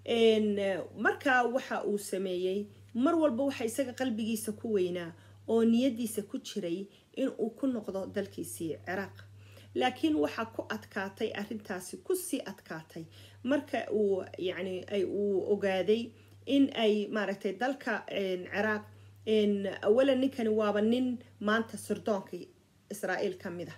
markaa waxa uu sameeyey mar walba waxa isaga qalbigiisa ku weynaa oo niyadiisa ku jiray in uu ku noqdo dalkiisii ciraaq laakiin waxaa ku adkaatay arintaasi kusii adkaatay marka uu yani uu ogaaday in ay maaragtay dalka ciraaq awalan ninkani waaba nin maanta sirdoonka israa'iil ka mid ah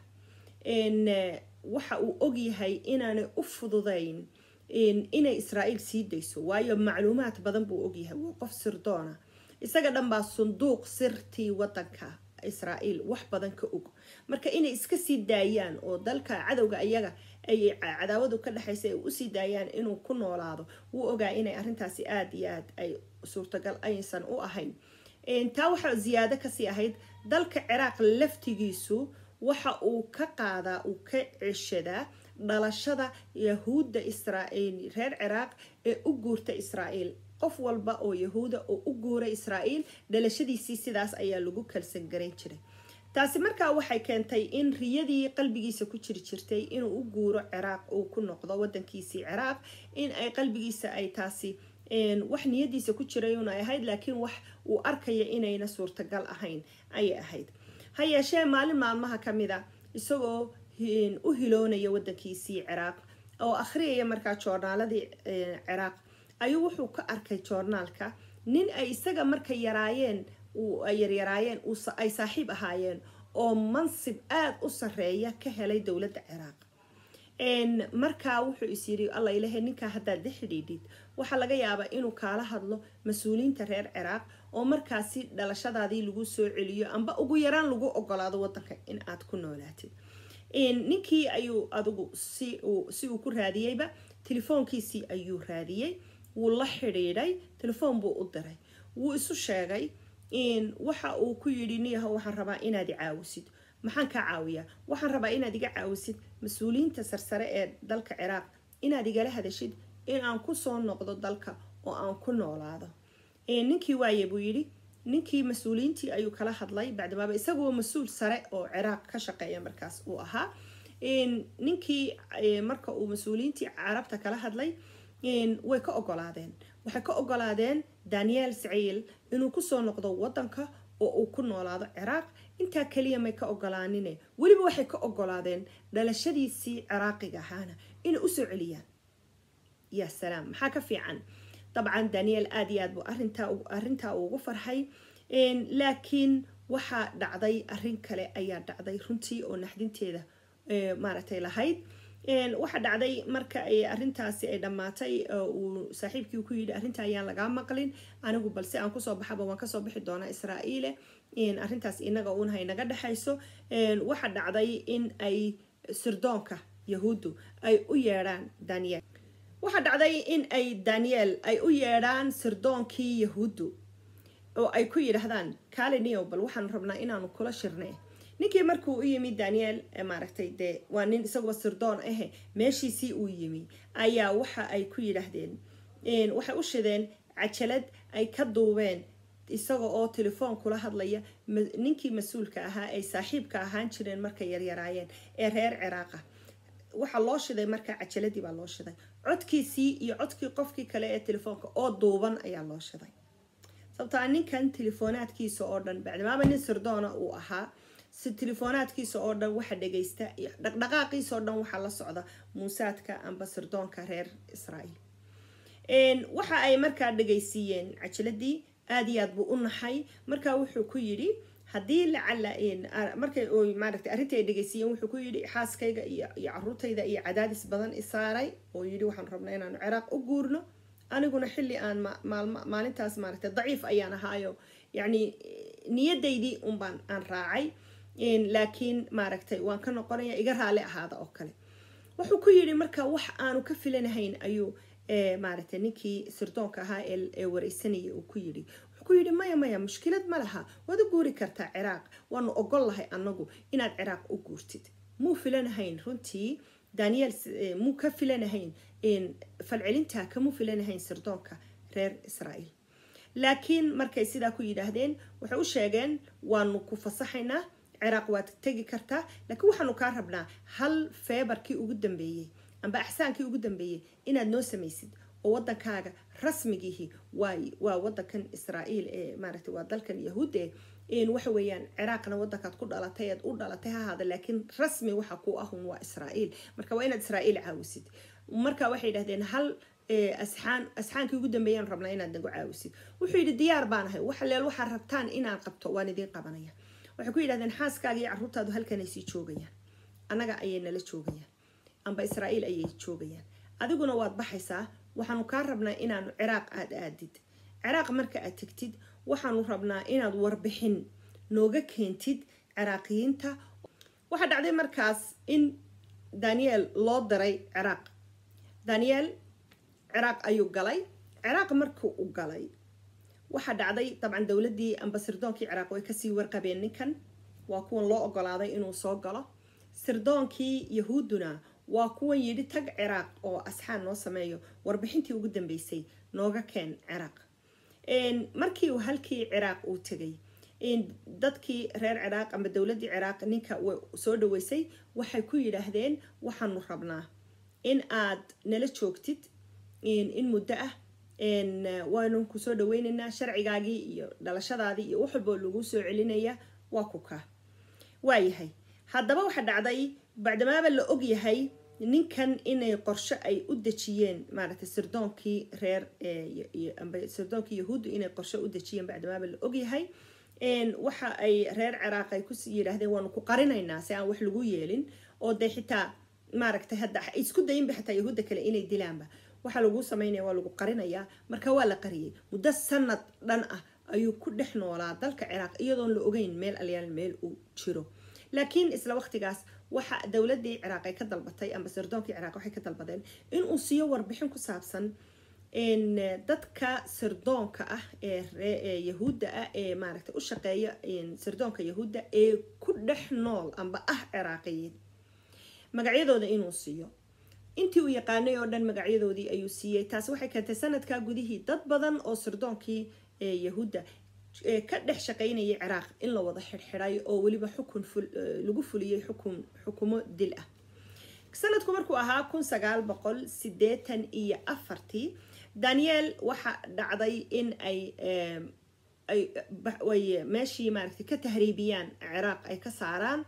waxa uu ogyahay inaanay u fududayn inay israa'iil sii dayso waayo macluumaad badan buu ogyahay waa qof sirdoona isaga dhan baa sunduuq sirtii wadanka israa'iil wax badan ka og marka inay iska sii daayaan oo dalka cadowga iyaga ay cadaawadu ka dhexaysa ay usii daayaan inuu ku noolaado wuu ogaa inay arintaasi aada iyo aad ay suurtagal aysan u ahayn taa waxaa ziyaado kasii ahayd dalka ciraaq laftigiisu waxa uu ka qaadaa uu ka ceshadaa dhalashada yahuudda israa'iil reer ciraaq ee u guurta israa'iil qof walba oo yahuuda oo u guura israa'iil dhalashadiisii sidaas ayaa lagu kalsan garan jiray taasi markaa waxay keentay in riyadii qalbigiisa ku jiri jirtay inuu u guuro ciraaq uu ku noqdo wadankiisii ciraaq in ay qalbigiisa ay taasi wax niyadiisa ku jirayuna ahayd laakiin wax uu arkaya inayna suurtagal ahayn ayay ahayd ha yeeshee maalin maalmaha ka mid a isagoo u hiloonaya wadankiisii ciraaq oo akhriyaya markaa joornaaladii ciraaq ayuu wuxuu ka arkay joornaalka nin ay isaga markay yaraayeen ay yaryaraayeen ay saaxiib ahaayeen oo mansib aada u sareeya ka helay dowladda ciraaq markaa wuxuu is yiri alla ilahe ninkaa haddaad la xidhiidhid waxaa laga yaabaa inuu kaala hadlo mas-uuliyiinta reer ciraaq oo markaasi dhalashadaadii lagu soo celiyo amba ugu yaraan lagu ogolaado wadanka in aad ku noolaatid ninkii ayuu adigu si uu ku raadiyeyba telefoonkiisii ayuu raadiyey wuu la xidhiidhay telefoon buu u diray wuu isu sheegay waxa uu ku yidhi niyaho waxaan rabaa inaad i caawisid maxaan kaa caawiyaa waxaan rabaa inaad iga caawisid mas-uuliyiinta sarsare ee dalka ciraaq inaad igala hadashid in aan kusoo noqdo dalka oo aan ku noolaado ninkii waaye buu yidhi ninkii mas-uuliyiintii ayuu kala hadlay bacdimaaba isaguo mas-uul sare oo ciraaq ka shaqeeya markaas uu ahaa ninkii marka uu mas-uuliyiintii carabta kala hadlay way ka ogolaadeen waxay ka ogolaadeen daniel saciil inuu kusoo noqdo wadanka oo uu ku noolaado ciraaq intaa keliya may ka ogolaanine weliba waxay ka ogolaadeen dhalashadiisii ciraaqiga ahaana inay usoo celiyaan ya salaam maxaa ka fiican dabcan daniel aada iyo aad buu arintaa arrintaa ugu farxay laakiin waxaa dhacday arrin kale ayaa dhacday runtii oo naxdinteeda maaragtay lahayd waxaa dhacday marka arintaasi ay dhammaatay uu saaxiibkii ku yidhi arrinta ayaan lagaa maqlin anigu balse aan kusoo baxaba waan kasoo bixi doonaa israa'iile arrintaas inaga unahay naga dhexayso waxaa dhacday in ay sirdoonka yahuuddu ay u yeedhaan daniel waxaa dhacday in ay daniel ay u yeedhaan sirdoonkii yahuuddu oo ay ku yidhaahdaan kaliniyo bal waxaan rabnaa inaanu kula shirnay ninkii markuu u yimi daniel maaragtay dee waa nin isaguba sirdoon ahe meeshiisii uu yimi ayaa waxa ay ku yidhaahdeen waxay u shideen cajalad ay ka duubeen isaga oo telefoon kula hadlaya ninkii mas-uulka ahaa ay saaxiibka ahaan jireen markay yaryaraayeen ee reer ciraaqa waxaa loo shiday markaa cajaladii baa loo shiday codkiisii iyo codkii qofkii kale ee telefoonka oo duuban ayaa loo shiday sababtaa ninkan telefoonaadkiisa oo dhan bacdimaaba nin sirdoona uu ahaa si telefoonaadkiisa oo dhan waxa dhagaysta iyo dhaqdhaqaaqiisa oo dhan waxaa la socda muusaadka amba sirdoonka reer israa'iil waxa ay markaa dhagaysiiyeen cajaladii aada iyo aad buu u naxay markaa wuxuu ku yidhi haddii lacala markay maaragtay arrintii ay dhegeysiiyeen wuxuu ku yidhi xaaskayga iyo iyo caruurtayda iyo cadaadis badan isaaray oo yidhi waxaan rabnaa inaanu ciraaq u guurno aniguna xilli aan maalma maalintaas maaragtay daciif ayaan ahaayo yacni niyadaydii unbaan aan raacay laakiin maaragtay waan ka noqonaya iga raali ahaada oo kale wuxuu ku yidhi marka wax aanu ka filanahayn ayuu maaragtay ninkii sirdoonka ahaa ee wareysanayay uu ku yidhi ku yidhi maya maya mushkilad ma laha waad u guuri kartaa ciraaq waanu ogol lahay anagu inaad ciraaq u guurtid muu filanahayn runtii daniel muu ka filanahayn falcelintaa kamuu filanahayn sirdoonka reer israa'iil laakiin markay sidaa ku yidhaahdeen waxay u sheegeen waanu ku fasaxaynaa ciraaq waad tegi kartaa laakiin waxaanu kaa rabnaa hal feebarkii ugu dambeeyey amba axsaankii ugu dambeeyey inaad noo samaysid oo wadankaaga rasmigiihi waa waa wadankan israa'iil ee maaragtay waa dalkan yahuudde waxa weeyaan ciraaqna wadankaad ku dhalatay eed u dhalatay ha ahaada laakiin rasmi waxa ku ahun waa israa'iil marka waa inaad israa'iil caawisid marka waxay yidhahdeen hal asxaan asxaankii ugu dambeeyaan rabnaa inaad nagu caawisid wuxuu yidhi diyaar baan ahay waxa leel waxaad rabtaan inaan qabto waan idiin qabanaya waxay ku yidhahdeen xaaskaaga iyo carruurtaadu halkanay sii joogayaan annaga ayay nala joogayaan amba israa'iil ayay joogayaan adiguna waad baxaysaa waxaanu kaa rabnaa inaanu ciraaq aada aadid ciraaq marka aad tegtid waxaanu rabnaa inaad warbixin nooga keentid ciraaqiyiinta waxaa dhacday markaas in daniel loo diray ciraaq daniel ciraaq ayuu galay ciraaq markii u galay waxaa dhacday dabcan dowladdii amba sirdoonkii ciraaq way kasii warqabeen ninkan waa kuwan loo ogolaaday inuu soo galo sirdoonkii yahuudduna waa kuwan yidhi tag ciraaq oo asxaan noo sameeyo warbixintii ugu dambeysay nooga keen ciraaq markii uu halkii ciraaq uu tegay dadkii reer ciraaq ama dowladdii ciraaq ninka soo dhaweysay waxay ku yidhaahdeen waxaanu rabnaa in aad nala joogtid in muddo ah waanu ku soo dhaweyneynaa sharcigaagii iyo dhalashadaadii iyo wax walboo lagu soo celinaya waa ku kaa waayahay haddaba waxa dhacday bacdamaaba la og yahay ninkan inay qorsho ay u dejiyeen maaragtay sirdoonkii reer amba sirdoonkii yahuuddu inay qorsho u dejiyeen bacdamaaba la og yahay waxa ay reer ciraaq ay ku yidhaahdeen waanu ku qarinaynaa si aan wax lagu yeelin oo dee xitaa maaragtay hadda isku dayinba xitaa yahuudda kale inay dilaanba waxaa lagu sameynaya waa lagu qarinayaa marka waa la qariyay muddo sanad dhan ah ayuu ku dhex noolaa dalka ciraaq iyadoon la ogeyn meel alyaal meel uu jiro laakiin isla waqtigaas waxa dowladii ciraaq ay ka dalbatay amba sirdoonkii ciraaq waxay ka dalbadeen inuu siiyo warbixin ku saabsan dadka sirdoonka ah ee yahuudda ah ee maaragtay u shaqeeya sirdoonka yahuudda ee ku dhex nool amba ah ciraaqiyiin magacyadooda inuu siiyo intii uu yaqaanay oo dhan magacyadoodii ayuu siiyey taasi waxay keentay sanadkaa gudihii dad badan oo sirdoonkii yahuudda ka dhex shaqaynayay ciraaq in la wada xidhxidhay oo weliba xukun lagu fuliyey xukun xukumo dil ah sanadku markuu ahaa kun sagaal boqol sideetan iyo afartii daniel waxa dhacday in ay ay meeshii maaragtay ka tahriibiyaan ciraaq ay ka saaraan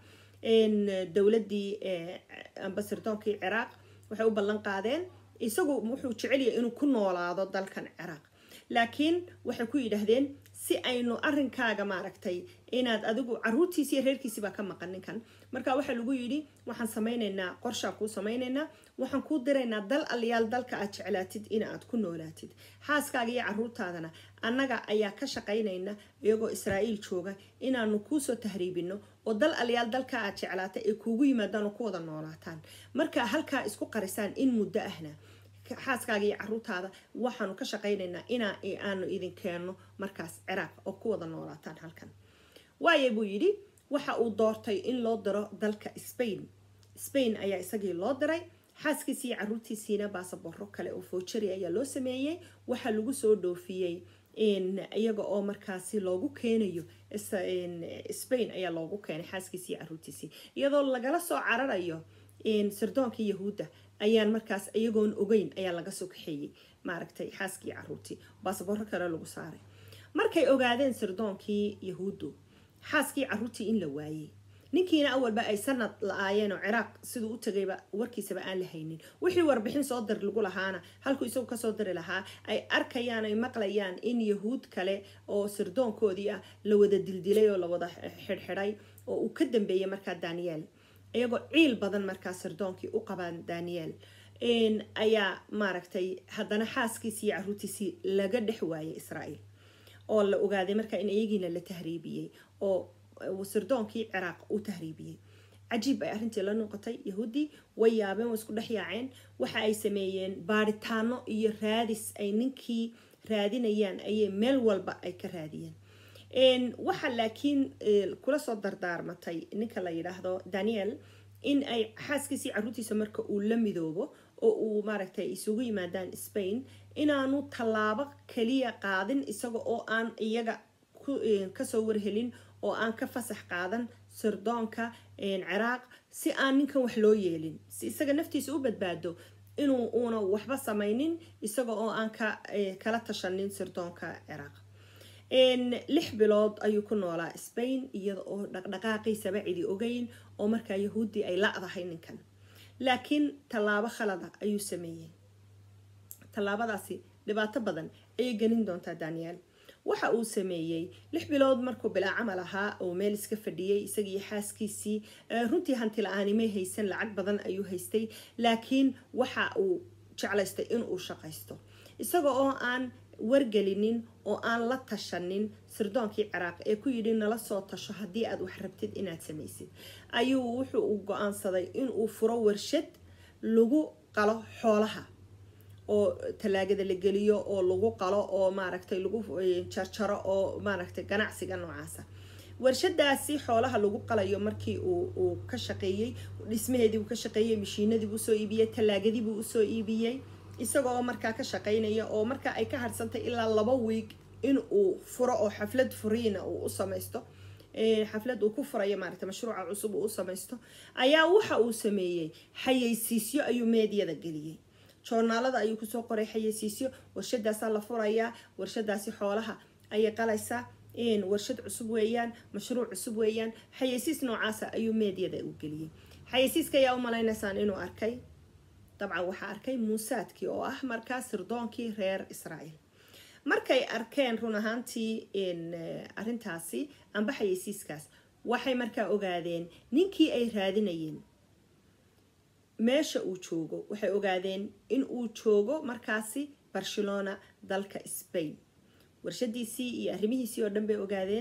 dowladdii amba sirdoonkii ciraaq waxay u ballan qaadeen isagu wuxuu jecelyahay inuu ku noolaado dalkan ciraaq laakiin waxay ku yidhaahdeen si aynu arinkaaga maaragtay inaad adigu caruurtiisi iyo reerkiisi baa ka maqan ninkan marka waxaa lagu yidhi waxaan samaynaynaa qorshaan kuu samaynaynaa waxaan kuu diraynaa dal aliyaal dalka aad jeclaatid in aad ku noolaatid xaaskaaga iyo caruurtaadana annaga ayaa ka shaqaynayna iyagoo israa'iil jooga inaanu kuusoo tahriibino oo dal aliyaal dalka aad jeclaata ay kuugu yimaadaan oo ku wada noolaataan marka halkaa isku qarisaan in muddo ahna xaaskaaga iyo caruurtaada waxaanu ka shaqaynaynaa inaa aanu idin keenno markaas ciraaq oo ku wada noolaataan halkan waaye buu yidhi waxa uu doortay in loo diro dalka spain spain ayaa isagii loo diray xaaskiisii iyo caruurtiisiina baasaboro kale oo foojari ayaa loo sameeyey waxaa lagu soo dhoofiyey iyaga oo markaasi loogu keenayo spain ayaa loogu keenay xaaskiisii iyo caruurtiisii iyadoo lagala soo cararayo sirdoonkii yahuudda ayaan markaas iyagoon ogeyn ayaa laga soo kaxeeyey maaragtay xaaskii caruurtii baasaboro kale lagu saaray markay ogaadeen sirdoonkii yahuuddu xaaskii caruurtii in la waayey ninkiina awalba ay sanad la-aayeen oo ciraaq siduu u tagayba warkiisaba aan la haynin wixii warbixin soo dir lagu lahaana halkuu isagu kasoo diri lahaa ay arkayaan ay maqlayaan in yahuud kale oo sirdoonkoodii ah la wada dildilay oo la wada xidhxidhay oo uu ka dambeeyey markaa daniel iyagoo ciil badan markaa sirdoonkii u qabaan daniel ayaa maaragtay haddana xaaskiisii iyo caruurtiisii laga dhex waayay israa'iil oo la ogaaday markaa in iyagiina la tahriibiyey oo sirdoonkii ciraaq u tahriibiyey cajiib ay arrintii la noqotay yahuuddii way yaabeen way isku dhex yaaceen waxa ay sameeyeen baaritaano iyo raadis ay ninkii raadinayaan ayay meel walba ay ka raadiyeen waxa laakiin kula soo dardaarmatay ninka la yidhaahdo daniel in ay xaaskiisii caruurtiisa marka uu la midoobo oo uu maaragtay isugu yimaadaan spain inaanu tallaabo kaliya qaadin isaga oo aan iyaga kasoo warhelin oo aan ka fasax qaadan sirdoonka ciraaq si aan ninkan wax loo yeelin si isaga naftiisa u badbaado inuu uuna waxba samaynin isaga oo aan ka kala tashanin sirdoonka ciraaq lix bilood ayuu ku noolaa spain iyada oo dhaqdhaqaaqiisaba cidi ogeyn oo markaa yahuudi ay la-dahay ninkan laakiin tallaabo khalada ayuu sameeyey tallaabadaasi dhibaato badan ayay gelin doontaa daniel waxa uu sameeyey lix bilood markuu bilaa camal ahaa oo meel iska fadhiyey isagiiyo xaaskiisii runtii hanti la-aanimay haysan lacag badan ayuu haystay laakiin waxa uu jeclaystay inuu shaqaysto isaga oo aan wargelinin oo aan la tashanin sirdoonkii ciraaq ee ku yidhi nala soo tasho haddii aad wax rabtid inaad samaysid ayuu wuxuu u go-aansaday inuu furo warshad lagu qalo xoolaha oo talaagada la geliyo oo lagu qalo oo maaragtay lagu jarjaro oo maaragtay ganacsiga noocaasa warshadaasi xoolaha lagu qalayo markii uu ka shaqeeyey dhismaheedii uu ka shaqeeyey mashiinadii buu usoo iibiyey talaagadii buu usoo iibiyey isaga oo markaa ka shaqeynaya oo markaa ay ka harsantay ilaa laba wiig in uu furo oo xaflad furiina uu u samaysto xaflad uu ku furayo maaragta mashruuca cusub uu u samaysto ayaa waxa uu sameeyey xayeysiisyo ayuu meediyada geliyey joornaalada ayuu kusoo qoray xayeysiisyo warshadaasaa la furayaa warshadaasi xoolaha ayay qalaysaa warshad cusub weeyaan mashruuc cusub weeyaan xayeysiis noocaasa ayuu meediyada u geliyey xayeysiiska ayaa u malaynaysaan inuu arkay dabcan waxaa arkay muusaadkii oo ah markaa sirdoonkii reer israa'iil markay arkeen run ahaantii arintaasi amba xayeysiiskaas waxay markaa ogaadeen ninkii ay raadinayeen meesha uu joogo waxay ogaadeen in uu joogo markaasi barcelona dalka spain warshadiisii iyo arrimihiisii oo dhan bay ogaadeen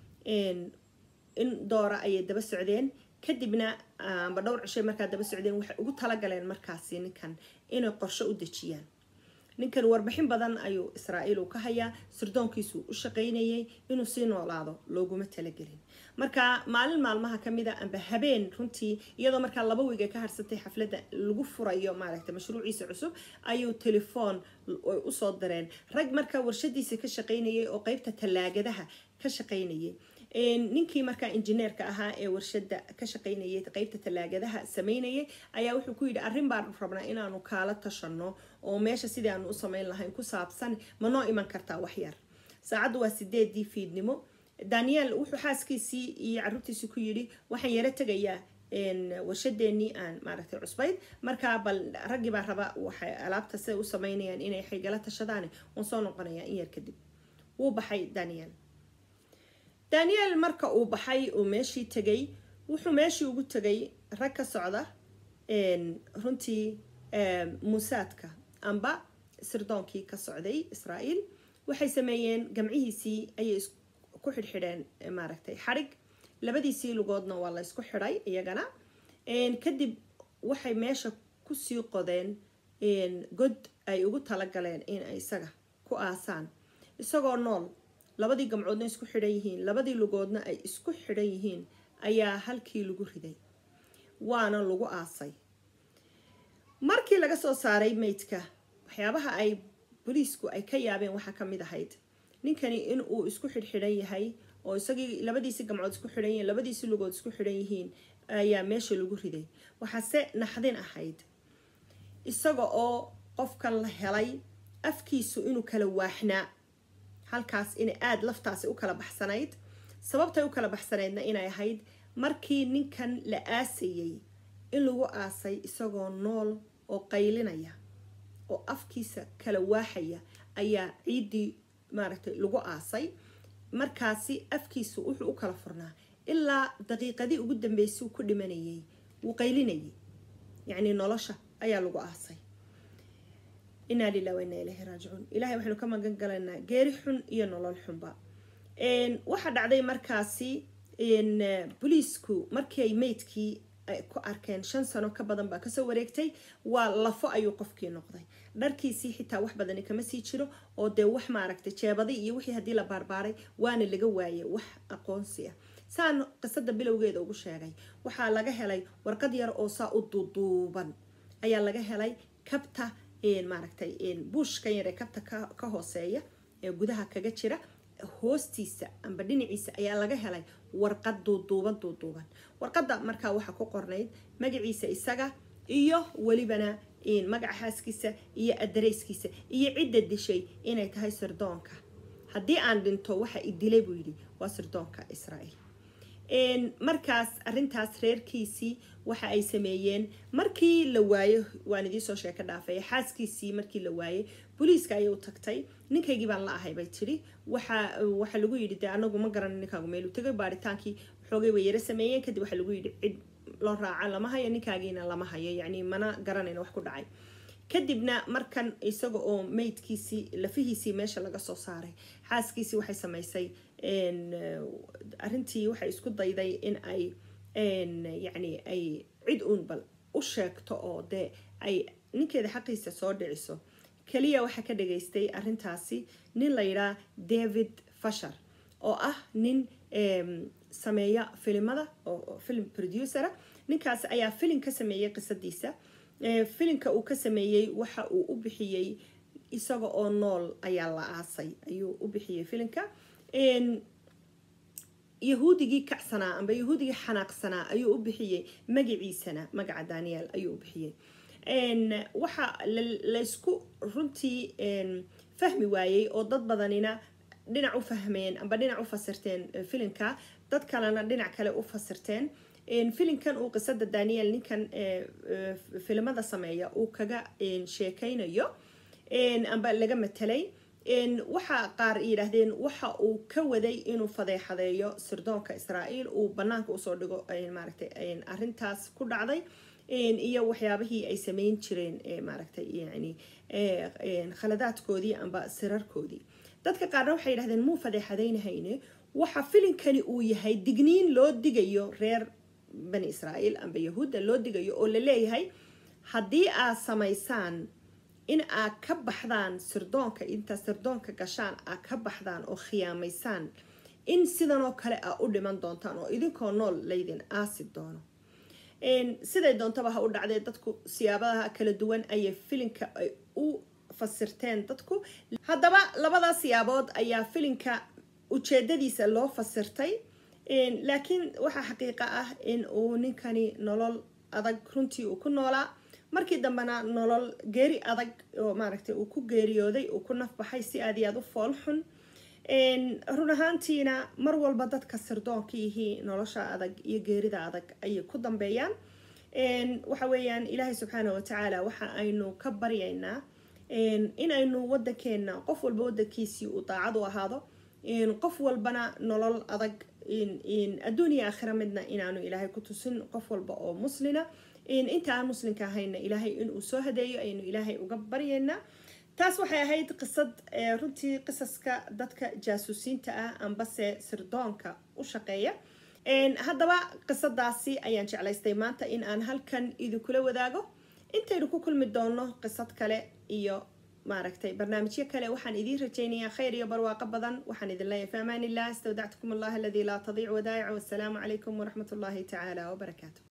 in doora ayay daba socdeen kadibna amba dhowr cishay markaa daba socdeen waxay ugu talagaleen markaasi ninkan inay qorsho u dejiyaan ninkan warbixin badan ayuu israa'iil uu ka hayaa sirdoonkiisuu u shaqaynayay inuu sii noolaado looguma talagelin marka maalin maalmaha kamida amba habeen runtii iyadoo markaa laba wiig ay ka harsantay xafladda lagu furayo maaragta mashruuciisa cusub ayuu telefoon ay usoo direen rag markaa warshadiisa ka shaqaynayay oo qeybta tallaagadaha ka shaqaynayay ninkii markaa injineerka ahaa ee warshada ka shaqaynayay qeybta tallaagadaha sameynayay ayaa wuxuu ku yidhi arrin baan rabnaa inaanu kaala tashano oo meesha sidii aanu u sameyn lahayn ku saabsan ma noo iman kartaa waxyar saacaddu waa sideedii fiidnimo daniel wuxuu xaaskiisii iyo caruurtiisii ku yidhi waxaan yaro tegayaa warshadeenii aan maaragtay cusbayd markaa bal raggii baa raba waxay alaabta siday u sameynayaan inay xaygala tashadaan waan soo noqonayaa in yar kadib wuu baxay daniel daniel marka uu baxay uu meeshii tegay wuxuu meeshii ugu tegay rag ka socda runtii muusaadka amba sirdoonkii ka socday israa'iil waxay sameeyeen gamcihiisii ayay ku xidhxidheen maaragtay xadhig labadiisii lugoodna waa la ysku xidhay iyagana kadib waxay meesha kusii qodeen god ay ugu talagaleen in ay isaga ku aasaan isagoo nool labadii gamcoodna isku xidhan yihiin labadii lugoodna ay isku xidhan yihiin ayaa halkii lagu riday waana lagu aasay markii laga soo saaray meydka waxyaabaha ay boliisku ay ka yaabeen waxaa ka mid ahayd ninkani in uu isku xidhxidhan yahay oo isagii labadiisi gamcood isku xidhan yihiin labadiisi lugood isku xidhan yihiin ayaa meesha lagu riday waxaase naxdin ahayd isaga oo qofkan la helay afkiisu inuu kala waaxnaa halkaas inay aada laftaasi u kala baxsanayd sababtay u kala baxsanaydna inay ahayd markii ninkan la aasayay in lagu aasay isagoo nool oo qaylinaya oo afkiisa kala waaxaya ayaa ciiddii maaragtay lagu aasay markaasi afkiisu wuxuu u kala furnaa ilaa daqiiqadii ugu dambeysay ku dhimanayay wuu qaylinayay yacnii nolosha ayaa lagu aasay inaa lilah wa inaa ilahi raajicuun ilahay waxaynu ka magan galaynaa geeri xun iyo nolol xunba waxaa dhacday markaasi boliisku markii ay meydkii ku arkeen shan sano ka badan baa kasoo wareegtay waa lafo ayuu qofkii noqday dharkiisii xitaa wax badani kama sii jiro oo dee wax maaragtay jeebadi iyo wixii haddii la baarbaaray waana laga waayay wax aqoonsi ah saan qisada bilowgeeda ugu sheegay waxaa laga helay warqad yar oo saa u duuduuban ayaa laga helay kabta maaragtay buushkan yar ee kabta ka hooseeya ee gudaha kaga jira hoostiisa amba dhinaciisa ayaa laga helay warqad duuduuban duuduuban warqadda markaa waxaa ku qornayd magaciisa isaga iyo welibana magaca xaaskiisa iyo adareyskiisa iyo cidda dishay inay tahay sirdoonka haddii aan dhinto waxa i dilay buu yidhi waa sirdoonka israa'iil markaas arintaas reerkiisii waxa ay sameeyeen markii la waayo waan idiinsoo sheeko dhaafay xaaskiisii markii la waayey booliiska ayay u tagtay ninkaygii baan la ahay bay tidhi waxa waxa lagu yidhi dee anagu ma garan ninkaagu meeluu tegay baaritaankii xoogay way yaro sameeyeen kadib waxaa lagu yidhi cid loo raaca lama hayo ninkaagiina lama hayo yacni mana garanayna wax ku dhacay kadibna markan isaga oo meydkiisii lafihiisii meesha laga soo saaray xaaskiisii waxay samaysay arintii waxay isku dayday in ay yacni ay cid uun bal u sheegto oo dee ay ninkeeda xaqiisa soo dhiciso keliya waxaa ka dhageystay arintaasi nin la yidhaha david fashar oo ah nin sameeya filimada oo film producera ninkaas ayaa filim ka sameeyey qisadiisa filimka uu ka sameeyey waxa uu u bixiyey isaga oo nool ayaa la aasay ayuu u bixiyey filimka yahuudigii kacsanaa amba yahuudigii xanaaqsanaa ayuu u bixiyey magaciisana magaca daniel ayuu u bixiyey waxa laysku runtii fahmi waayey oo dad badanina dhinac u fahmeen amba dhinac u fasirteen filimka dad kalena dhinac kale u fasirteen filimkan uu qisada daniel ninkan filimada sameeya uu kaga sheekaynayo amba laga matelay waxa qaar yidhaahdeen waxa uu ka waday inuu fadeexadeeyo sirdoonka israa'iil uu banaanka usoo dhigo maaragtay arintaas ku dhacday iyo waxyaabihii ay sameyn jireen maaragtay yani khaladaadkoodii amba sirarkoodii dadka qaarna waxay yidhahdeen muu fadeexadaynahayne waxa filinkani uu yahay digniin loo digayo reer bani israa'iil amba yahuudda loo digayo oo la leeyahay haddii aad samaysaan in aad ka baxdaan sirdoonka intaa sirdoonka gashaan aad ka baxdaan oo khiyaamaysaan in sidanoo kale aa u dhiman doontaan oo idinkoo nool laydin aasi doono siday doontaba ha u dhacdee dadku siyaabaha kala duwan ayay filinka ay u fasirteen dadku haddaba labada siyaabood ayaa filinka ujeedadiisa loo fasirtay laakiin waxaa xaqiiqa ah in uu ninkani nolol adag runtii uu ku noolaa markii dambena nolol geeri adag oo maaragtay uu ku geeriyooday uu ku nafbaxay si aad iyo aad u fool xun run ahaantiina mar walba dadka sirdoonka yihii nolosha adag iyo geerida adag ayay ku dambeeyaan waxa weeyaan ilaahay subxaana watacaala waxa aynu ka baryaynaa in aynu wadankeena qof walba wadankiisii uu daacad u ahaado qof walbana nolol adag adduun iyo aakhira midna inaanu ilaahay ku tusin qof walba oo muslina inta aan muslimka ahayna ilaahay inuu soo hadeeyo aynu ilaahay uga baryaynaa taas waxay ahayd qisad runtii qisaska dadka jaasuusiinta ah ambase sirdoonka u shaqeeya haddaba qisadaasi ayaan jeclaystay maanta in aan halkan idinkula wadaago intaynu ku kulmi doono qisad kale iyo maaragtay barnaamijyo kale waxaan idiin rajaynayaa khayr iyo barwaaqo badan waxaan idin leeyahay fi amaan illah istawdactukum allah aladii laa tadiic wadaa'ic wassalaamu calaykum waraxmat ullahi tacaala wabarakaatu